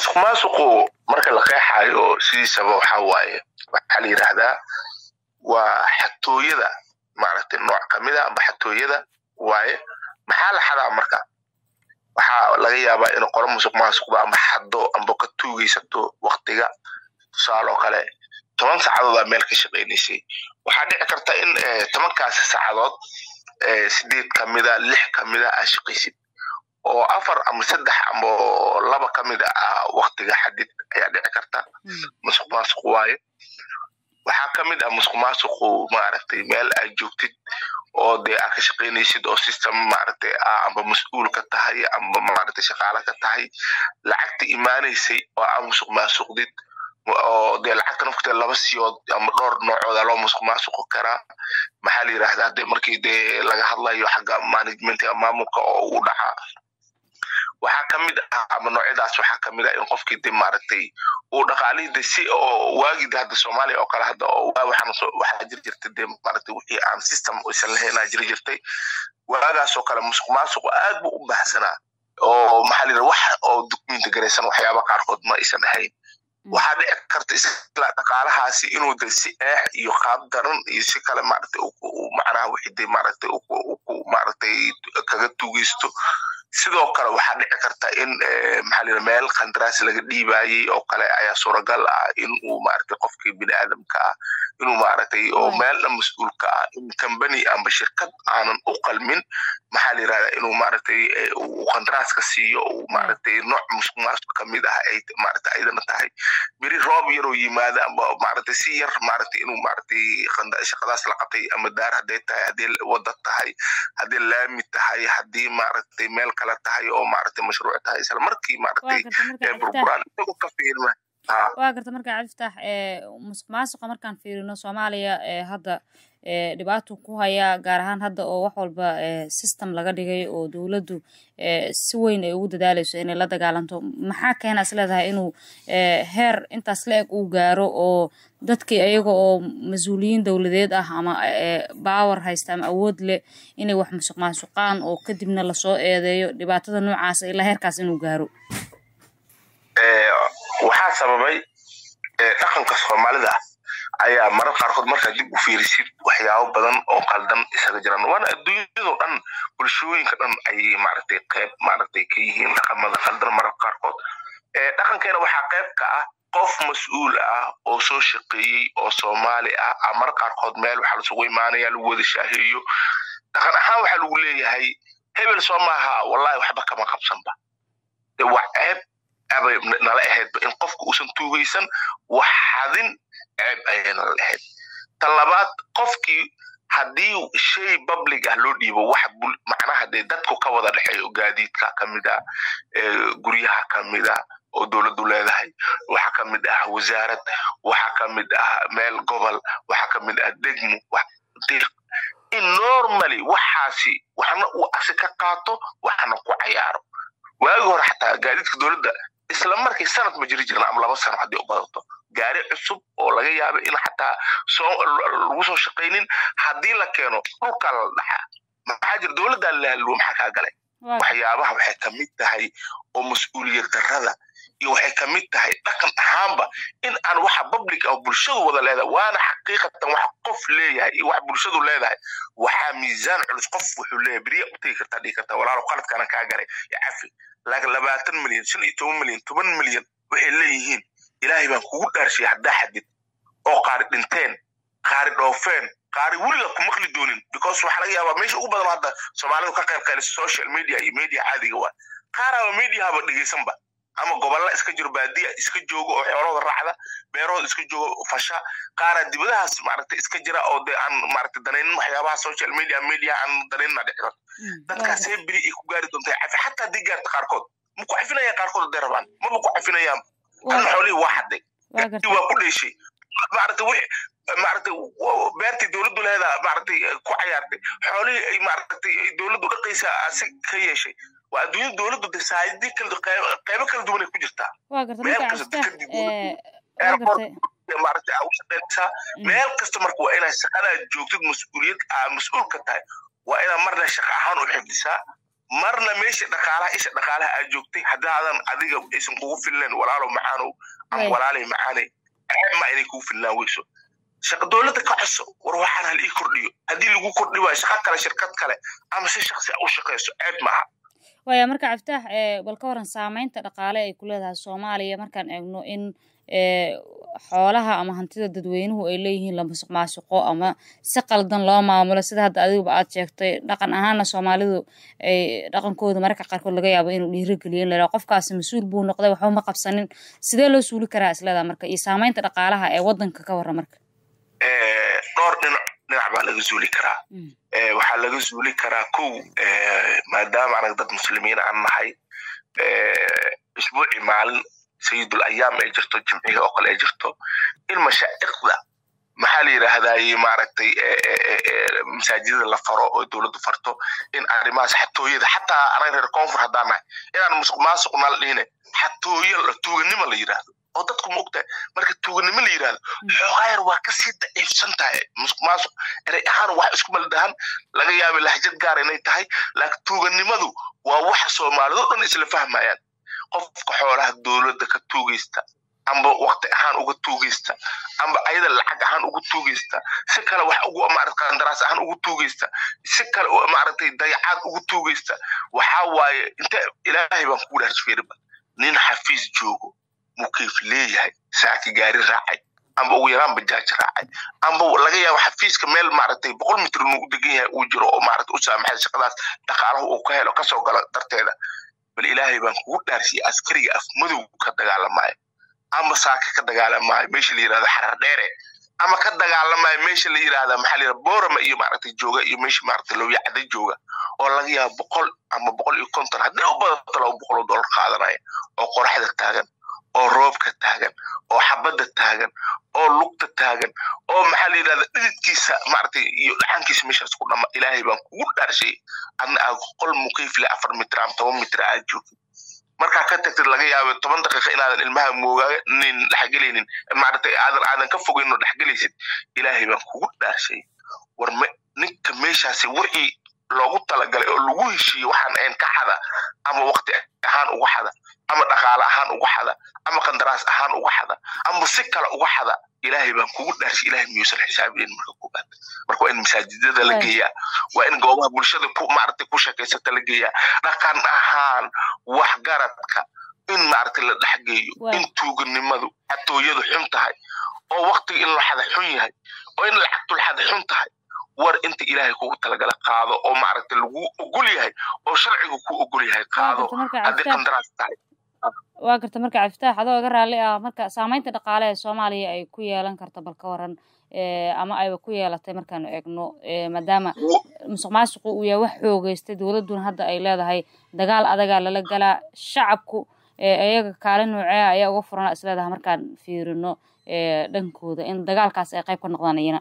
musuq maasuqu marka la qeexayo sidiisaba waxaa waaye waxaa la yidhaahdaa waa xatooyada maaragtay nooc kamid a amba xatooyada waaye maxaa la xadaa marka waxaa laga yaabaa in qolo musuq maasuqda amba xado amba ka tuugaysato waktiga tusaaloo kale toban saacadood meel ka shaqaynaysay waxaa dhici karta in tobankaasi saacadood sideed kamida lix kamida aa shaqaysid oo afar ama saddex ama laba kamid ah waktiga xadid ayaa dhici karta musuq maasuq waaye waxaa kamid ah musuq maasuqu maaragtay meel aad joogtid oo dee aad ka shaqaynaysid oo system maaragtay ah amba mas-uul ka tahay amba maaragtay shaqaale ka tahay lacagta imaanaysay oo aa musuq maasuqdid oo dee lacagta nafteed laba siyood ama dhowr noocooda loo musuq maasuqi karaa maxaa la yidhahdaa de markii dee laga hadlayo xagga managementiga maamulka oo u dhacaa waxaa kamid ah ama noocyadaas waxaa kamid ah in qofkii de maaragtay uu dhaqaalihii de si oo waagida hadda soomaaliya oo kale hadda oo waxaa jiri jirtay de maaragtay wixii aan system isan lahaynaa jiri jirtay waagaas oo kale musuq maasuqu aad buu u baahsanaa oo maxaa la yidhahda wax oo dukumenti garaysan waxyaaba qaarkood ma aysan ahayn waxaa dhici karta isla dhaqaalahaasi inuu de si eex iyo qaab daran iyo si kale maaragtay macnaha wixii de maaragtay maaragtay kaga tugeysto sidoo kale waxaa dhici karta in maxaa layidhaha meel qandaraas laga dhiibayey oo kale ayaa suuragal ah in uu maaragtay qofkii bini aadamka ah inuu maaragtay oo meelna mas-uulka ah in company amba shirkad aanan u qalmin maxaa la yidhahdaa inuu maaragtay uu qandaraaska siiyo uu maaragtay nooc musuq maasuq kamid ah ay maaragtay ayadana tahay beri roob yaroo yimaada amba maaragtay si yar maaragtay inuu maaragtay shaqadaas la qabtay ama daar hadday tahay haddii wada tahay haddii laami tahay haddii maaragtay meel kale tahay oo maaragtay mashruuc tahay isla markii maaragtay burburaan isagoo ka fiirma waa garta marka cabdiftax musuq maasuqa markaan fiirino soomaaliya hadda dhibaatuu ku hayaa gaar ahaan hadda oo wax walba system laga dhigay oo dowladdu si weyn ay ugu dadaalayso inay la dagaalanto maxaa keena is leedahay inuu heer intaas la eg uu gaaro oo dadkii ayaga oo mas-uuliyiin dowladeed ah ama bawer haysta ama awood leh inay wax musuq maasuqaan oo kadibna lasoo eedeeyo dhibaatada noocaasa ilaa heerkaas inuu gaaro waxaa sababay dhaqanka soomaalida ayaa marar qaarkood markaa dib u fiirisid waxyaabo badan oo qaldan isaga jiraan waana adduunyadoo dhan bulshooyinka dhan ayay maaragtay qayb maaragtay ka yihiin dhaqamada qaldan marar qaarkood dhaqankeena waxaa qayb ka ah qof mas-uul ah oo soo shaqeeyey oo soomaali ah a marar qaarkood meel waxaa lasugu imaanaya lagu wada shaaheeyo dhaqan ahaan waxaa lagu leeyahay hebel soo maaha wallahi waxba kama qabsanba de waa ceeb abay nala ahaydba in qofka uusan tuugaysan wax xadin ceeb ayay nala ahayd ta labaad qofkii haddii shay public ah loo dhiibo wax macnaha dee dadku ka wada dhexeeyo gaadiidka kamid ah guryaha kamid ah oo dowladdu leedahay waxaa kamid ah wasaarad waxaa kamid ah meel gobol waxaa kamid ah degmo in normally waxaasi waxna uu asi ka qaato waxna ku cayaaro waagi hore xataa gaadiidka dowladda isla markii sanad ma jiri jirna ama laba sano haddii u badato gaari cusub oo laga yaaba in xataa soo lagu soo shaqaynin haddii la keeno dhulkaa la dhaxaa maxaa jira dowladdaa laalluwa maxaa kaa galay waxyaabaha waxay kamid tahay oo mas-uuliyad darrada iyo waxay kamid tahay dhaqan ahaanba in aan waxa public oo bulshadu wada leedahay waana xaqiiqatan wax qof leeyahay iyo wax bulshadu leedahay waxaa miisaan culus qof wuxuu leeyahay beriya u tegi kartaa dhigi kartaa walaalo qaladkaana kaa galay ya cafi laakiin labaatan milyan shan iyo toban milyan toban milyan waxay leeyihiin ilaahay baan kugu dhaarshay haddaa xadid oo qaari dhinteen qaari dhoofeen qaari weliga ku maqli doonin because waxaa laga yaabaa meesha ugu badan hadda soomaalidu ka qayb qaylisa social media iyo media caadiga waa qaaraaba mediahaba dhegeysanba ama gobolla iska jiro baadiya iska joogo oo xoolahooda raacda beerahooda iska joogo fasha qaara dibadahaas maaragtay iska jira oo de aan maaragtay danaynin waxyaabaha social media media aan danaynin dhici karto dadkaasee beri ay ku gaari doontaa cafi xataa haddii gaarta qaarkood ma ku cafinayaan qaarkood hadday rabaan maba ku cafinayaan kan xoolihii waa xaday waa ku dheeshay maaragtay wixii maaragtay beertii dowladdu leedaa maaragtay ku cayaartay xoolihii ay maaragtay dowladdu dhaqaysaa asi ka yeeshay waa adduunyada dowladdu de saayidii kala qaybo kala duwan ay ku jirtaa meel kasta dekadii dowladdu maaragtay aa u shaqaynaysaa meel kasta marka waa inaad shaqadaa joogtid mas-uuliyad aa mas-uul ka tahay waa inaad marna shaqa ahaan u xifdisaa marna meesha dhaqaalaha isha dhaqaalaha aad joogtay haddaadan adiga aysan kugu filnayn walaalow macaanow ama walaalay macaanay ma inay kugu filnaan weyso shaqa dowladda ka coso war waxaan hal ii kordhiyo haddii lagu kordhi waayo shaqa kale shirkad kale ama si shaksi u shaqayso ceeb maaha waya marka cabditax bal ka waran saamaynta dhaqaale ay ku leedahay soomaaliya markaan eegno in xoolaha ama hantida dadweynuhu ay leeyihiin la musuq maasuqo ama si qaldan loo maamulo sida hadda adiguba aad sheegtay dhaqan ahaana soomaalidu ay dhaqankooda mararka qaarkood laga yaabo inuu dhiirigeliyo in la qofkaasi mas-uul buu noqday waxba ma qabsanin sidee loo suuli karaa isleedaa marka iyo saamaynta dhaqaalaha ee waddanka ka warra marka dhowr dhinac dhinac baa laga zuuli karaa waxaa laga zuuli karaa kow maadaama anaga dad muslimiin aan nahay isbuuci maalin sayidul ayaam ay jirto jimciga oo kale ay jirto in mashaa'iqda maxaa la yidhaahdaye maaragtay masaajidada la faro oo dowladdu farto in arrimahaas xatooyada xataa anaga reer koonfur haddaan nahay inaan musuq maasuqna la dhihine xatooyo tuuganimo la yidhaahdo oo dadku ma ogtahay marka tuuganimo la yidhahdo xoogaa yar waa kasii daciifsan tahay musuq maasuq erey ahaan wax isku maldahan laga yaaba lahjad gaar inay tahay laakiin tuuganimadu waa waxa soomaalido dhan isla fahmayaan qofka xoolaha dowladda ka tuugaysta amba wakti ahaan uga tuugaysta amba ayada lacag ahaan uga tuugaysta si kale wax ugu maarata qandaraas ahaan ugu tuugaysta si kale maaragtay dayacaad ugu tuugaysta waxaa waaye inta ilaahay baan kugu dhaarsi feeriba nin xafiis joogo mukayf leeyahay saaki gaari raacay amba ugu yaraan bajaaj raacay amba laga yaabo xafiiska meel maaragtay boqol mitr inuu u degan yahay uu jiro oo maarata u saamaxay shaqadaas dhaqaalahu uu ka helo kasoo galo darteeda bal ilaahay baan kugu dhaarsiyay askariga af madow ka dagaalamaayo ama saaka ka dagaalamaayo meesha la yirahdo xarar dheere ama ka dagaalamaayo meesha la yirahda maxaa la yirahda boorama iyo maaragtay jooga iyo meesha maaragtay lowya cadda jooga oo laga yaabo boqol ama boqol iyo konton haddii u badato laba boqol oo dollar qaadanaya oo qoraxda taagan oo roobka taagan oo xabadda taagan oo lugta taagan oo maxaa la yidhahda dhididkiisa maaragtay iyo dhaxankiisa meeshaas ku dhama ilaahay baan kugu dhaarshay adna aad qol mukayfle afar mitir ama toban mitir aad joogtid markaa ka tagtid laga yaabo toban daqiiqa inaadan ilmaha mooganin dhexgelaynin maaragtay aadan aadan ka fogayn oo dhexgelaysid ilaahay baan kugu dhaarshay war me ninka meeshaasi wixii loogu talagalay oo lagu heshiiyey waxaan ayn ka xada ama waqti ahaan uga xada ama dhaqaale ahaan uga xada ama qandaraas ahaan uga xada ama si kale uga xada ilaahay baan kugu dhaarshay ilahay miyuusan xisaabinayn marka koobaad marka waa in masaajidada la geeyaa waa in goobaha bulshada ku maaragtay ku sheekaysata la geeyaa dhaqan ahaan waxgaradka in maaragtay la dhexgeeyo in tuuganimadu xatooyadu xun tahay oo waqtiga in la xada xun yahay oo in lacagtul xada xun tahay war inta ilaahay kugu talagala qaado oo maaragtay lagu ogol yahay oo sharciga ku ogol yahay qaado haddii qandaraas tahay waa garta marka cabdifitaax adoo iga raalli ah marka saamaynta dhaqaale ee soomaaliya ay ku yeelan karta bal ka waran ama ayba ku yeelatay markaanu eegno maadaama musuq maasuqu uu yahay wax xoogeystay dowladduna hadda ay leedahay dagaal adagaa lala galaa shacabku iyaga kaalin noocea ayaa uga furana isleedahay markaan fiirino dhankooda in dagaalkaas ay qayb ka noqdaan iyana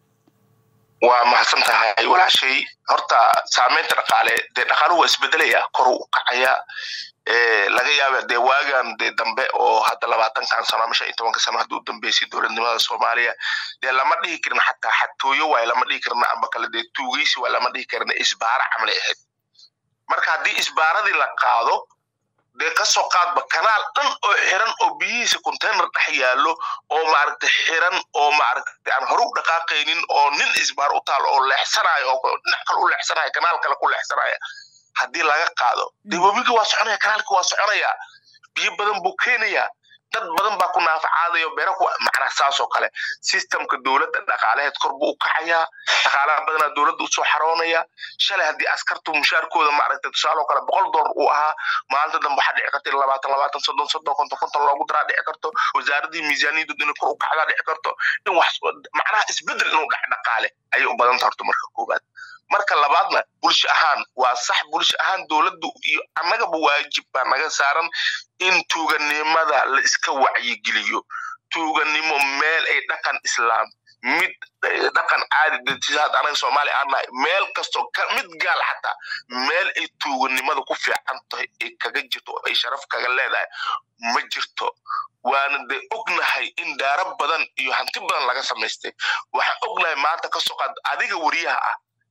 waa mahadsan tahay walaashay horta saamaynta dhaqaale dee dhaqaaluhu waa isbedelaya koru u kacaya laga yaaba dee waagan dee dambe oo hadda labaatankan sano ama shan iyo tobanka sano haddii u dambeysay dowladnimada soomaaliya dee lama dhihi karin xataa xatooyo waay lama dhihi karna amba kale dee tuugeysi waay lama dhihi karna isbaara camal ay ahayd marka haddii isbaaradii la qaado dee kasoo qaadba kanaal dhan oo xiran oo biyihiisa container dhex yaallo oo maaragtay xiran oo maaragtay aan hore u dhaqaaqaynin oo nin isbaar u taal oo leexsanayo oo dhinac kale u leexsanaya kanaal kale ku leexsanaya haddii laga qaado dee webigii waa soconaya kanaalkii waa soconaya biyo badan buu keenaya dad badan baa ku naafacaadayo beera ku macnaa saas oo kale systemka dowladda dhaqaalaheed kor buu u kacayaa dhaqaalaha badanaa dowladda usoo xaroonaya shalay haddii askartu mushaarkooda maaragtay tusaale oo kale boqol dollar uu ahaa maalinta dambe waxaa dhici karta labaatan labaatan soddon soddon konton konton loogu daraa dhici karto wasaaradii miisaaniyaddu inay kor u kacdaa dhici karto in wax macnaha isbedel inuu dhac dhaqaale ayay u badan tahay horta marka koowaad marka labaadna bulsho ahaan waa sax bulsho ahaan dowladdu iyo annagaba waajib baa naga saaran in tuuganimada la iska wacyigeliyo tuuganimo meel ay dhaqan islaam mid dhaqan caadi datisaad anaga soomaaliya aan nahay meel kastoo mid gaal xataa meel ay tuuganimada ku fiican tahay ay kaga jirto oo ay sharaf kaga leedahay ma jirto waana dee ognahay in daaro badan iyo hanti badan laga samaystay waxaan ognahay maanta kasoo qaad adiga weriyaha ah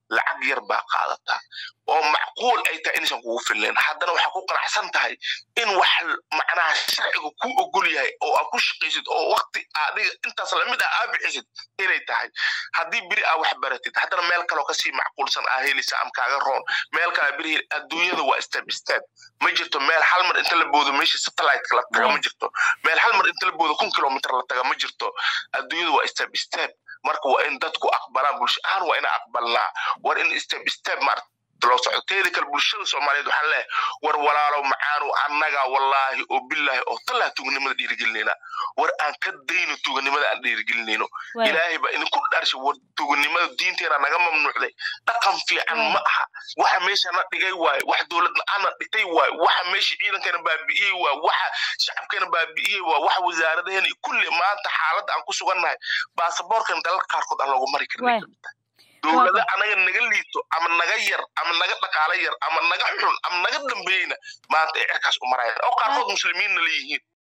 lacag yar baa qaadataa oo macquul ay tahay inaysan kugu filnayn haddana waxaa ku qanacsan tahay in wax macnaha sharciga ku ogol yahay oo aad ku shaqaysid oo wakti adiga intaas lamid ah aa bixisid inay tahay haddii beri aa wax baratid haddana meel kaloo kasii macquulsan aa helisa am kaaga roon meel kale beri adduunyada waa step step ma jirto meel hal mar inta la boodo meesha satellite la taga ma jirto meel hal mar inta la boodo kun kilomitr la taga ma jirto adduunyada waa step step marka waa in dadku aqbalaan bulsho ahaan waa ina aqbalnaa war in step step maarta loo socdo teeda kale bulshada soomaaliyeed waxaan leeyahay war walaalow macaanu annaga wallaahi oo bilaahi oo tallah tuuganimada dhiirigelinayna war aan ka dayno tuuganimada aan dhiirigelinayno ilaahay baa idinku dharshay war tuuganimada diinteena naga mamnuucday dhaqan fiican ma aha waxa meeshana dhigay waaye wax dowladna ana dhigtay waaye waxa meesha ciidankeena baabi'iyey waaye waxa shacabkeena baabi'iyey waaye waxa wasaaradaheena kulli maanta xaaladda aan ku sugannahay baasaboorkan dalal qaarkood aan loogu mari karin dowlada anaga naga liito ama naga yar ama naga dhaqaale yar ama naga xun ama naga dambeeyeyna maanta ay cirkaas u marayaan oo qaarkood muslimiinna leeyihiin